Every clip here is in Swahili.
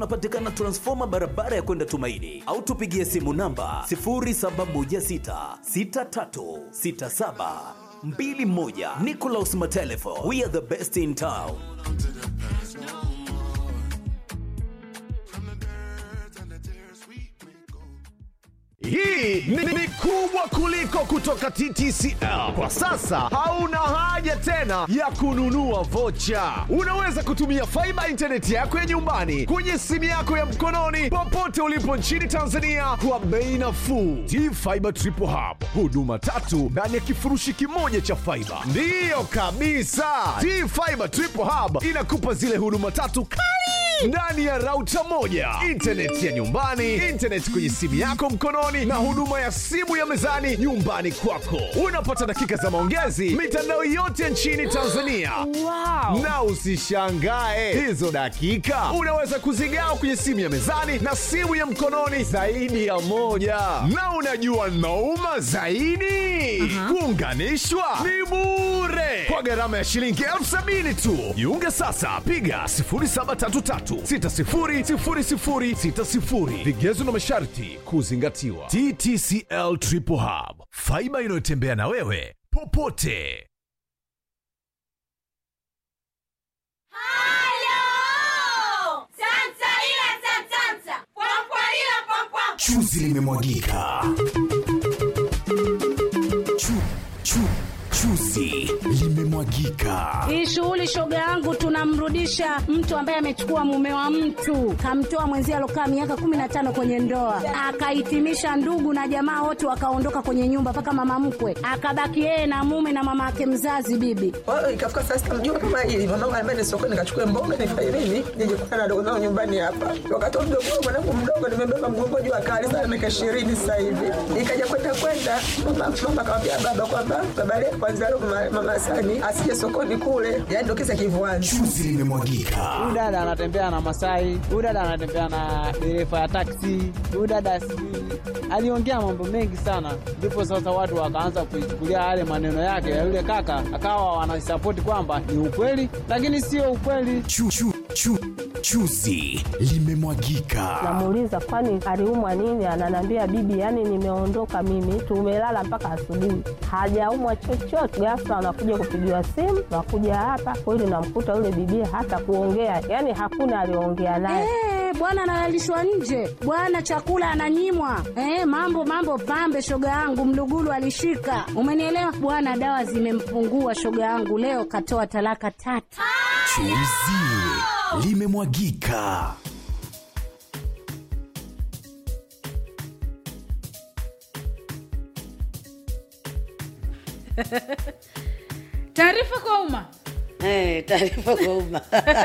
unapatikana transfoma barabara ya kwenda Tumaini, au tupigie simu namba 0716636721. Nicolas Matelefo, we are the best in town. Hii ni, ni kubwa kuliko kutoka TTCL. Kwa sasa hauna haja tena ya kununua vocha. Unaweza kutumia faiba intaneti yako ya nyumbani kwenye simu yako ya mkononi popote ulipo nchini Tanzania kwa bei nafuu. T-Fiber Triple Hub, huduma tatu ndani ya kifurushi kimoja cha faiba. Ndiyo kabisa, T-Fiber Triple Hub inakupa zile huduma tatu kali ndani ya rauta moja, intaneti ya nyumbani, intaneti kwenye simu yako mkononi, na huduma ya simu ya mezani nyumbani kwako. Unapata dakika za maongezi mitandao yote nchini Tanzania. Wow. Na usishangae hizo dakika unaweza kuzigawa kwenye simu ya mezani na simu ya mkononi zaidi ya moja. Na unajua nauma zaidi, kuunganishwa ni bure kwa gharama ya shilingi elfu sabini tu. Jiunge sasa, piga 0733600060. Vigezo na masharti kuzingatiwa. TTCL Triple Hub, faiba inayotembea na wewe popote. Halo! Santa ila santanta. Pwapwa ila pwapwa. Chuzi limemwagika. Chu, chu, chuzi limemwagika. Hii shughuli shoga yangu, tunamrudisha mtu ambaye amechukua mume wa mtu, kamtoa mwenzie alokaa miaka kumi na tano kwenye ndoa, akahitimisha ndugu na jamaa wote wakaondoka kwenye nyumba, mpaka mama mkwe akabaki yeye na mume na mama yake mzazi bibi. Kwa hiyo ikafika saa sita mjua kama hili mamangu anambia ni sokoni nikachukue mboga nifanye nini nije kukutana na dogo zangu nyumbani hapa. Wakati wa mdogo wangu mwanangu mdogo nimebeba mgongo juu akali sana miaka ishirini sasa hivi. Ikaja kwenda kwenda mama mama akamwambia baba kwamba baba leo kwanza leo mama, mama Sani asije sokoni kule. Yaani ndio kisa kivuani. Chuzi limemwagika. huyu dada anatembea na Masai, huyu dada anatembea na dereva ya taksi, huyu dada sijui aliongea mambo mengi sana, ndipo sasa watu wakaanza kuichukulia yale maneno yake ya yule kaka, akawa wanasapoti kwamba ni ukweli, lakini sio ukweli. Chu, chu, chu, chuzi limemwagika. Namuuliza kwani aliumwa nini? Ananiambia bibi, yani nimeondoka mimi, tumelala mpaka asubuhi, hajaumwa chochote. Ghafla anakuja kupigiwa simu, nakuja hapa kweli, namkuta yule bibi hata kuongea, yani hakuna aliongea naye. Eh, bwana analalishwa nje, bwana chakula ananyimwa. Eh, mambo mambo pambe, shoga yangu mlugulu alishika, umenielewa bwana. Dawa zimempungua shoga yangu, leo katoa talaka tatu. Chuzi limemwagika. Taarifa kwa umma. Eh, taarifa kwa umma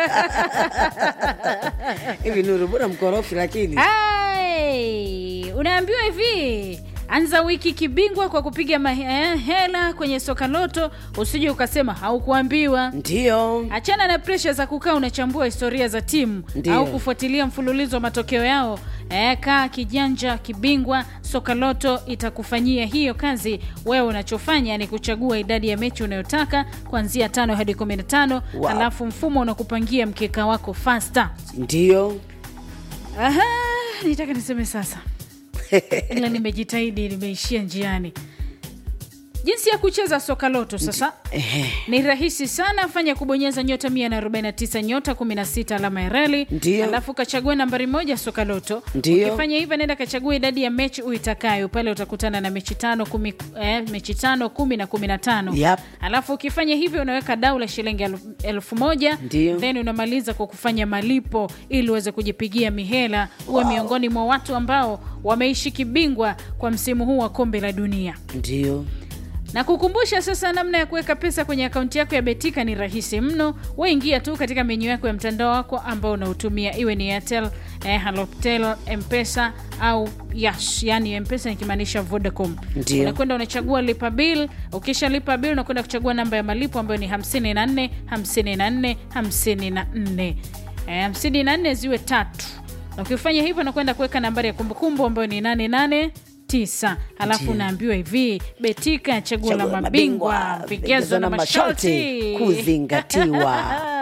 hivi Nuru, bora mkorofi lakini Ai, unaambiwa hivi anza wiki kibingwa kwa kupiga mahela kwenye soka loto, usije ukasema haukuambiwa. ndio Achana na presha za kukaa unachambua historia za timu Ndiyo. au kufuatilia mfululizo wa matokeo yao. E, kaa kijanja kibingwa, soka loto itakufanyia hiyo kazi. Wewe unachofanya ni kuchagua idadi ya mechi unayotaka kuanzia tano hadi kumi na tano Wow. alafu mfumo unakupangia mkeka wako fasta. ndio Aha, nitaka niseme sasa ila nimejitahidi, nimeishia njiani. Jinsi ya kucheza soka loto sasa Ehe. ni rahisi sana. Fanya kubonyeza nyota 149 nyota 16 alama ya reli, Ndiyo. alafu kachague nambari moja soka loto. Ndiyo. Ukifanya hivyo, nenda kachagua idadi ya mechi uitakayo. Pale utakutana na mechi tano, kumi, eh, mechi tano, kumi na kumi na tano. Yep. Alafu ukifanya hivyo, unaweka dau la shilingi elfu- elfu moja Ndiyo. then unamaliza kwa kufanya malipo ili uweze kujipigia mihela, uwe miongoni mwa watu ambao wameishi kibingwa kwa msimu huu wa kombe la dunia ndio na kukumbusha sasa namna ya kuweka pesa kwenye akaunti yako ya betika ni rahisi mno waingia tu katika menyu yako ya mtandao wako ambao unautumia iwe ni airtel eh, halotel mpesa au yash yani mpesa nikimaanisha vodacom Ndio. unakwenda unachagua lipa bill ukisha lipa bill unakwenda kuchagua namba ya malipo ambayo ni 54 54 54 eh, 54 ziwe tatu na ukifanya hivyo nakwenda kuweka nambari ya kumbukumbu ambayo ni 88 tisa halafu Ndio. unaambiwa hivi betika chaguo la Chaguo la mabingwa mabingwa, vigezo na masharti kuzingatiwa.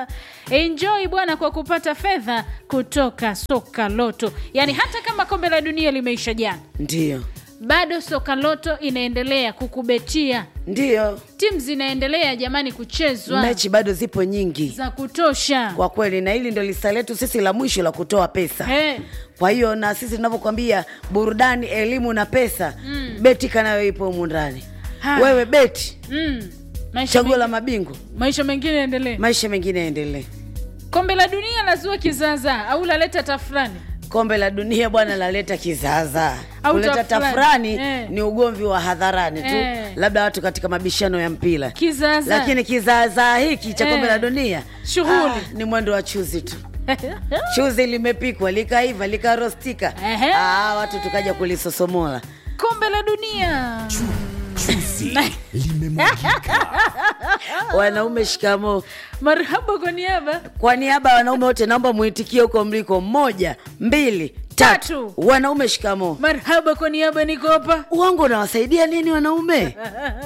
enjoy bwana kwa kupata fedha kutoka soka loto yaani hata kama kombe la dunia limeisha jana Ndiyo, bado soka loto inaendelea kukubetia ndiyo, timu zinaendelea jamani kuchezwa mechi bado zipo nyingi za kutosha kwa kweli, na hili ndo lisa letu sisi la mwisho la kutoa pesa. He. Kwa hiyo na sisi tunavyokwambia burudani, elimu na pesa mm. betika nayo ipo humu ndani. Ha. Wewe beti, mm. maisha, chaguo la mengi, mabingwa, maisha mengine yaendelee maisha mengine yaendelee. kombe la dunia lazua kizaazaa au laleta tafrani Kombe la dunia bwana laleta kizaazaa. Au Kuleta tafrani. tafrani Eh. ni ugomvi wa hadharani tu, Eh. labda watu katika mabishano ya mpira, kizaazaa lakini kizaazaa hiki cha Eh. kombe la dunia Shughuli. ah, ni mwendo wa chuzi tu. chuzi limepikwa likaiva likarostika, Ehe. ah, watu tukaja kulisosomola. kombe la dunia Chuzi limemwagika. Wanaume shikamo. marhaba kwa niaba Kwa niaba ya wanaume wote, naomba muitikie huko mliko. Moja, mbili, tatu. Tatu. Wanaume shikamo. marhaba kwa niaba niko hapa Uongo unawasaidia nini wanaume?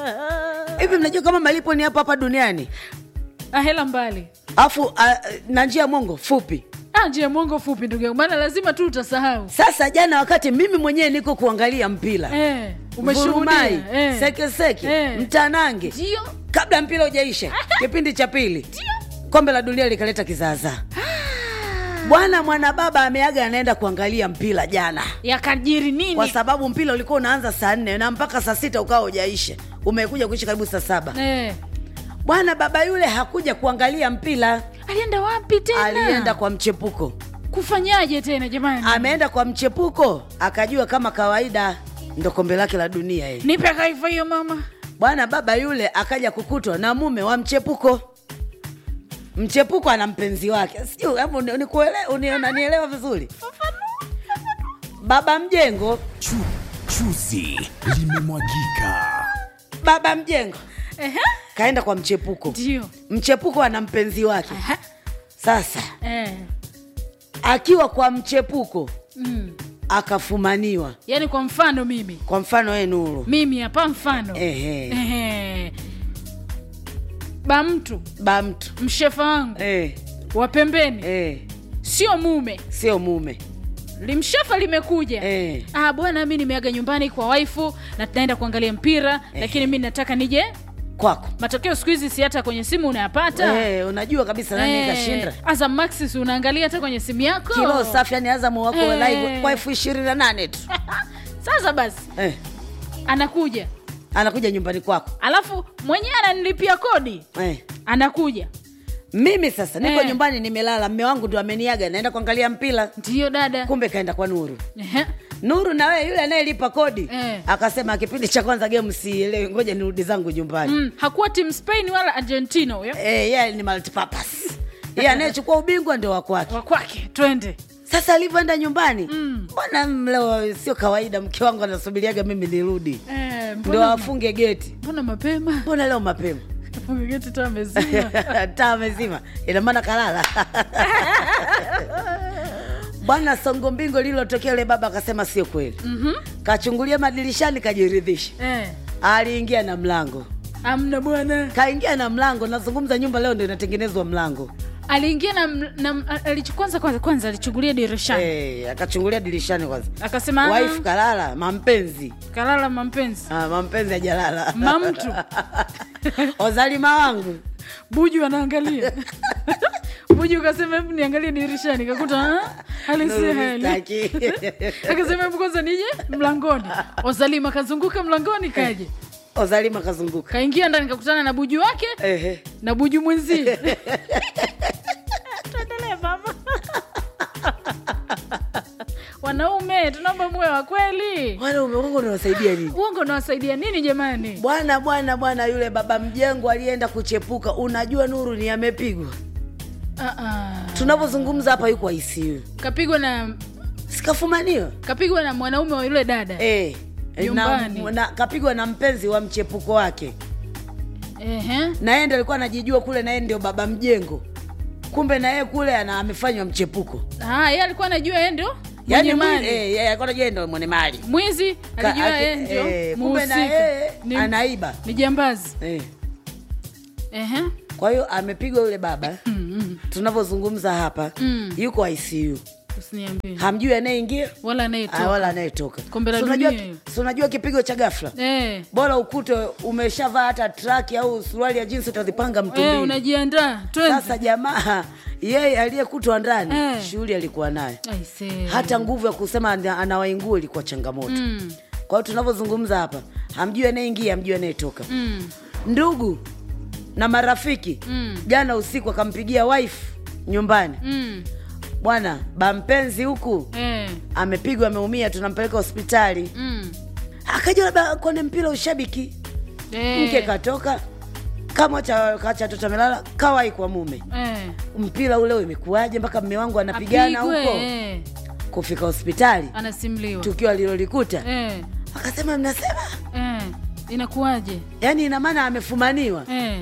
Hivi mnajua kama malipo ni hapa hapa duniani, ahela mbali afu a, na njia ya mongo fupi. Ah, njia mwongo fupi ndugu yangu maana lazima tu utasahau Sasa jana, wakati mimi mwenyewe niko kuangalia mpira eh, Vurumai, umeshuhudia eh. sekeseke Eh. mtanange Ndio. kabla mpira ujaisha kipindi cha pili kombe la dunia likaleta kizaazaa bwana mwana baba ameaga anaenda kuangalia mpira jana yakajiri nini kwa sababu mpira ulikuwa unaanza saa nne na mpaka saa sita ukawa ujaisha umekuja kuisha karibu saa saba eh. bwana baba yule hakuja kuangalia mpira alienda wapi tena alienda kwa mchepuko kufanyaje tena jamani ameenda kwa mchepuko akajua kama kawaida ndo kombe lake la dunia hii nipe kaifa hiyo mama bwana baba yule akaja kukutwa na mume wa mchepuko mchepuko ana mpenzi wake sijui hapo ni- nikuele- uni- unanielewa vizuri baba mjengo Chu, chuzi limemwagika. baba mjengo Ehe. kaenda kwa mchepuko ndio mchepuko ana mpenzi wake Aha. sasa eh. akiwa kwa mchepuko mm. akafumaniwa yaani kwa mfano mimi kwa mfano we nuru mimi hapa mfano Ehe. Ehe. ba mtu ba mtu mshefa wangu eh, wa pembeni eh, sio mume sio mume limshefa limekuja Eh. ah, bwana mi nimeaga nyumbani kwa waifu na tunaenda kuangalia mpira lakini mi nataka nije kwako matokeo siku hizi si hata kwenye simu unayapata eh, unajua kabisa nani Eh, kashinda Azam Max si unaangalia hata kwenye simu yako kilo safi yani azamu wako Eh. live kwa elfu ishirini na nane tu sasa basi eh, anakuja anakuja nyumbani kwako alafu mwenyewe ananilipia kodi eh. anakuja mimi sasa niko Eh. nyumbani nimelala mme wangu ndo ameniaga naenda kuangalia mpira ndiyo dada kumbe kaenda kwa nuru Ehe. nuru na wewe yule anayelipa kodi Eh. akasema kipindi cha kwanza game sielewi ngoja nirudi zangu nyumbani mm, hakuwa tim spain wala argentina huyo eh, yeye ni multipurpose yeye anayechukua ubingwa ndio wa kwake wa kwake twende sasa alivyoenda nyumbani Mm. mbona leo sio kawaida mke wangu anasubiriaga mimi nirudi eh, ndo mbona, afunge geti mbona mapema mbona leo mapema geti taa mezima taa mezima ina maana kalala bwana songo mbingo lililotokea yule baba akasema sio kweli Mhm. kachungulia madirishani kajiridhisha eh, aliingia na mlango amna bwana kaingia na mlango nazungumza nyumba leo ndo inatengenezwa mlango aliingia na, na alichu- kwanza kwanza kwanza alichungulia dirishani hey, akachungulia dirishani kwanza akasema "Ah, wife kalala mampenzi kalala mampenzi ah, mampenzi ajalala Mamtu. ozalima wangu buju anaangalia buju ukasema hebu niangalie dirishani kakuta "Ah, hali si Nuru hali mistaki. akasema hebu kwanza nije mlangoni ozalima kazunguka mlangoni kaje ozalima kazunguka kaingia ndani kakutana na buju wake Ehe. na buju mwenzie tuendelee baba wanaume tunaomba muwe wa kweli wanaume wangu unawasaidia nini uongo unawasaidia nini jamani bwana bwana bwana yule baba mjengo alienda kuchepuka unajua nuru ni amepigwa Ah, ah. tunavyozungumza hapa yuko ICU kapigwa na sikafumaniwa kapigwa na mwanaume wa yule dada eh, na, Nyumbani. na, kapigwa na mpenzi wa mchepuko wake Ehe. na yeye ndo alikuwa anajijua kule na yeye ndio baba mjengo kumbe na yeye kule ana amefanywa mchepuko Ah, yeye alikuwa anajua yeye ndio yani mwenye mwi- mali. eh, yeye alikuwa anajua yeye ndio mwenye mali mwizi Ka- alijua ake- yeye ndio eh, kumbe na muhusika. yeye Ni- anaiba ni jambazi eh. Ehe. kwa hiyo amepigwa yule baba tunavyozungumza hapa Mm. yuko icu usiniambie hamjui anayeingia wala ah, anayetoka wala anayetoka Kombe la Si unajua- dunia hiyo. si unajua kipigo cha gafla eh. bora ukute umeshavaa hata traki au suruali ya jinsi utazipanga Eh, mtumbini unajiandaa twende sasa jamaa yeye aliyekutwa ndani Eh. shughuli alikuwa nayo Aisee. hata nguvu ya kusema ana- anawaingua ilikuwa changamoto Mm, kwa hiyo tunavyozungumza hapa hamjui anayeingia hamjui anayetoka mm, ndugu na marafiki Mm. jana usiku akampigia wife nyumbani mm. bwana bampenzi huku Eh, amepigwa ameumia tunampeleka hospitali mm. akaja labda kwenye mpira ushabiki Eh, mke katoka kama cha kacha toto amelala kawai kwa mume eh. mpira ule imekuwaje mpaka mme wangu anapigana Apigwe, huko eh. kufika hospitali anasimliwa tukio alilolikuta eh, akasema mnasema eh. inakuwaje yaani ina maana amefumaniwa eh,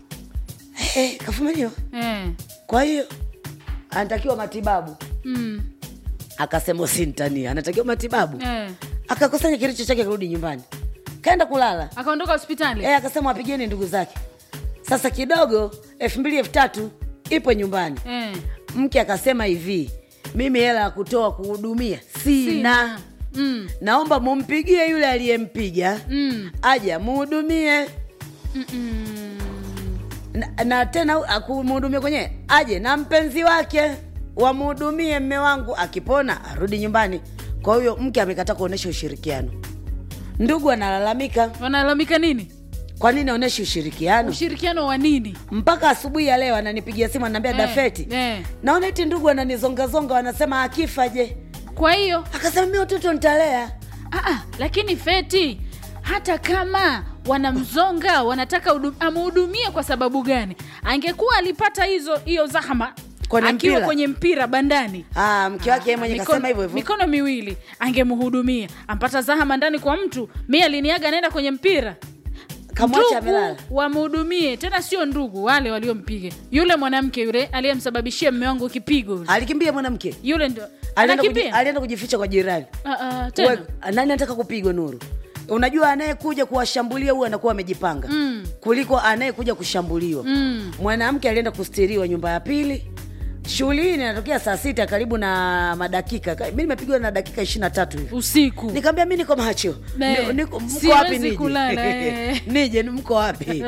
hey, kafumaniwa eh. kwa hiyo anatakiwa matibabu Mm, akasema usintania anatakiwa matibabu eh. akakusanya kilicho chake kurudi nyumbani kaenda kulala akaondoka hospitali e, akasema wapigeni ndugu zake sasa kidogo elfu mbili elfu tatu ipo nyumbani eh. mke akasema hivi mimi hela ya kutoa kuhudumia sina, Sina. Mm, naomba mumpigie yule aliyempiga mm, aje amuhudumie mm, mm. na, na tena akumhudumia kwenyewe aje na mpenzi wake wamhudumie mme wangu akipona arudi nyumbani kwa hiyo mke amekataa kuonyesha ushirikiano ndugu analalamika wanalalamika nini kwa nini aonyeshe ushirikiano ushirikiano wa nini mpaka asubuhi ya leo ananipigia simu ananiambia Eh, dafeti eh. naona eti ndugu ananizongazonga wanasema akifa je kwa hiyo akasema mi watoto nitalea ah, ah, lakini feti hata kama wanamzonga wanataka hudu- amhudumie kwa sababu gani angekuwa alipata hizo hiyo zahama Kwenye akiwa mpira. kwenye mpira bandani Ah, mke wake yeye mwenye Mikono- kasema hivyo hivyo mikono miwili angemhudumia ampata zahama ndani kwa mtu mi aliniaga anaenda kwenye mpira kamwacha amelala wamhudumie tena sio ndugu wale waliompiga yule mwanamke yule aliyemsababishia mme wangu kipigo yule. alikimbia mwanamke yule ndio alienda kuji- anakimbia alienda kujificha kwa jirani Ah, ah, tena Uwe- nani anataka kupigwa nuru unajua anayekuja kuwashambulia huyu anakuwa amejipanga Mm. kuliko anayekuja kushambuliwa Mm. mwanamke alienda kustiriwa nyumba ya pili shughuli hii inatokea saa sita karibu na madakika Ka- mi nimepigwa na dakika ishiri na tatu hivi usiku nikaambia mi niko macho Ne, Ni- niko- mko siwezi wapi nije kulala, eh. nije ni mko wapi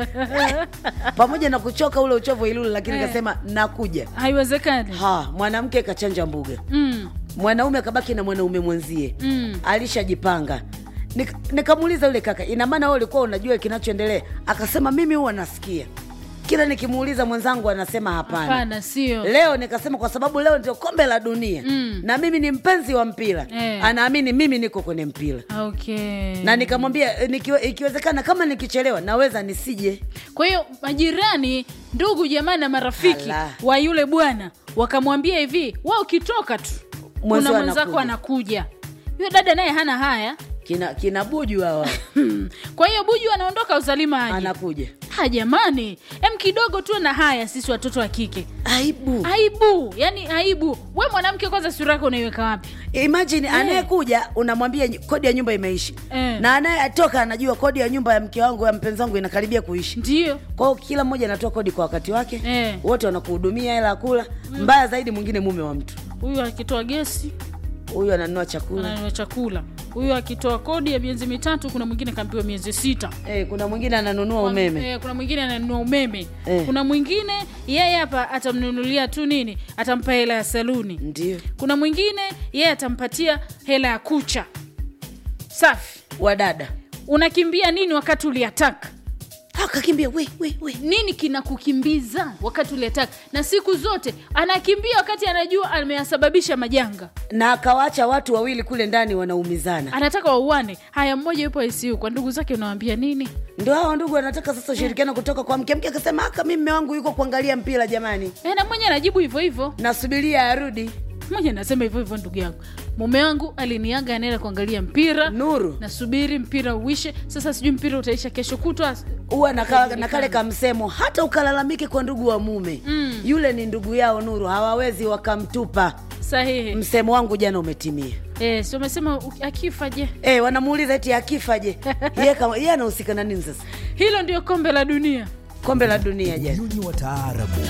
pamoja na kuchoka ule uchovu ilulu lakini Eh. kasema nakuja haiwezekani ha mwanamke kachanja mbuga mm. mwanaume akabaki na mwanaume mwenzie Mm. alishajipanga Nik- nikamuuliza yule kaka ina maana wewe ulikuwa unajua kinachoendelea akasema mimi huwa nasikia kila nikimuuliza mwenzangu anasema hapana hapana sio leo nikasema kwa sababu leo ndio kombe la dunia Mm. na mimi ni mpenzi wa mpira Eh. anaamini mimi niko kwenye mpira okay na nikamwambia eh, nikiwe- ikiwezekana kama nikichelewa naweza nisije kwa hiyo majirani ndugu jamaa na marafiki Ala. wa yule bwana wakamwambia hivi wa ukitoka tu Mwenzio kuna mwenzako anakuja. anakuja huyo dada naye hana haya kina kina buju hawa kwa hiyo buju anaondoka uzalima aje anakuja ha jamani em kidogo tu na haya sisi watoto wa kike aibu aibu yani aibu we mwanamke kwanza sura yako unaiweka wapi imagine anayekuja unamwambia ny- kodi ya nyumba imeishi Eh. na anayetoka anajua kodi ya nyumba ya mke wangu ya mpenzi wangu inakaribia kuishi ndio kwa hiyo kila mmoja anatoa kodi kwa wakati wake Eh. wote wanakuhudumia hela ya kula mbaya zaidi mwingine mume wa mtu huyu akitoa gesi huyu ananunua chakula ananunua chakula huyu akitoa kodi ya miezi mitatu kuna mwingine kaambiwa miezi sita eh, kuna mwingine ananunua umeme Eh, kuna mwingine ananunua umeme Eh. kuna mwingine yeye hapa atamnunulia tu nini atampa hela ya saluni ndio kuna mwingine yeye atampatia hela ya kucha safi wadada unakimbia nini wakati uliataka akakimbia we, we, we. nini kinakukimbiza wakati uliataka na siku zote anakimbia wakati anajua ameyasababisha majanga na akawaacha watu wawili kule ndani wanaumizana anataka wauane haya mmoja yupo ICU kwa ndugu zake unawambia nini ndio hao ndugu wanataka sasa ushirikiano kutoka kwa mke mke akasema aka mi mme wangu yuko kuangalia mpira jamani e, na mmoja anajibu hivyo hivyo nasubiria arudi mmoja anasema hivyo hivyo ndugu yangu mume wangu aliniaga anaenda kuangalia mpira nuru nasubiri mpira uishe sasa sijui mpira utaisha kesho kutwa huwa na ka- na kale kamsemo hata ukalalamike kwa ndugu wa mume Mm. yule ni ndugu yao nuru hawawezi wakamtupa sahihi msemo wangu jana umetimia e, si umesema u- akifa je e, wanamuuliza eti akifa je Yeye kama- yeye anahusika na nini sasa hilo ndio kombe la dunia kombe la dunia jana Unyonyi wa taarabu